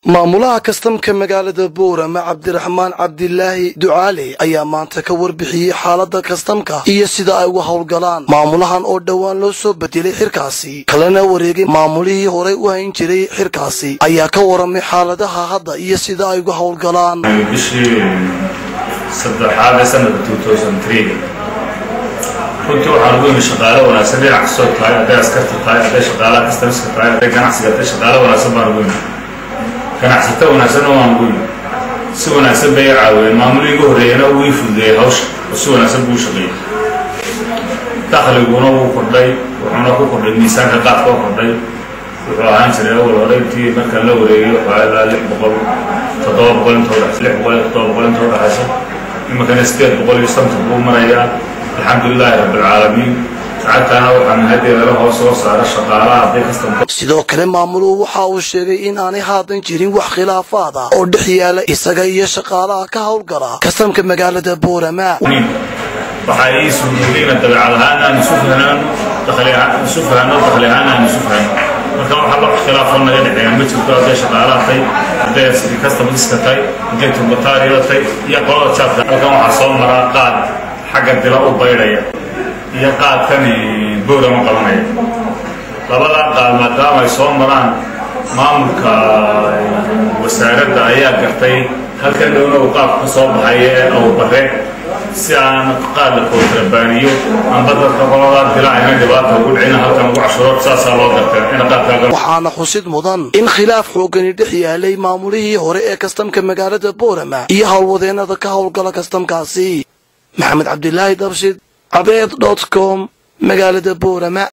maamulaha kastamka magaalada boorama cabdiraxmaan cabdilaahi ducaale ayaa maanta ka warbixiyey xaaladda kastamka iyo sida ay uga howlgalaan maamulahan oo dhowaan loo soo bedelay xirkaasi kalena wareegay maamulihii horay u hayn jiray xirkaasi ayaa ka waramay xaaladaha hadda iyo sida ay uga howlgalaan bishii saddexaad ee sanadka runtii waxaan ugu yimi shaqaale wanaagsan dhinac kastoo tahay hadday askarta tahay hadday shaqaalaha kastamska tahay hadday ganacsiga tahay shaqaale wanaagsan baan ugu yimi ganacsato wanaagsanna waan ugu yimi si wanaagsan bay i caawiyeen maamulihii igu horreeyana wuu ii fududeeyey hawsha oo si wanaagsan buu u shaqeeyey dakhliguna wuu kordhay wuxuuna ku kordhay miisaanka qaadka oo kordhay wuxuu ahaan jiray awal hore intii markaan la wareegay waxaa ilaa lix boqol toddoba boqol inta udhe lix boqol iyo toddoba boqol inta udhexaysa iminkana sideed boqol iyo shantan buu marayaa alxamdu lilaahi rabbilcaalamiin lacagtaana waxaan hadeedala hoos soo saara shaqaalaha hadday kastamka sidoo kale maamuluhu waxa uu sheegay in aanay haadan jirin wax khilaafaad ah oo dhex yaala isaga iyo shaqaalaha ka howlgala kastamka magaalada boorama waxaa ii suuroobay ina dabeecad ahaan aan isu fahnaano dakhli ahaan isu fahno dakhli ahaan aan isu fahno marka waxaa wax khilaafoo naga dhexeeya ma jirto hadday shaqaalaha tahay hadday asiri customerska tahay hadday turbataariyada tahay iyo qolada jaadka halkan waxaa soo maraa qaad xagga dila u baydhaya iyo qaadkan boorama qabanaya labadaa qaad maadaama ay soo maraan maamulka wasaaradda ayaa gartay halkan dhowna uu qaadku ka soo baxay ee awbare si aan qaad la kootrabaaniyo amba dadka qoladaa dila ayna dhibaata ugu dhicin halkan ugu cashuro saasaa loo gartay in qaadkaaga waxaana xusid mudan in khilaaf xoogani dhex yaalay maamulihii hore ee kastamka magaalada boorama iyo howlwadeennada ka howlgala kastamkaasi maxamed cabdilaahi dabshid cabeed dot com magaalada boorama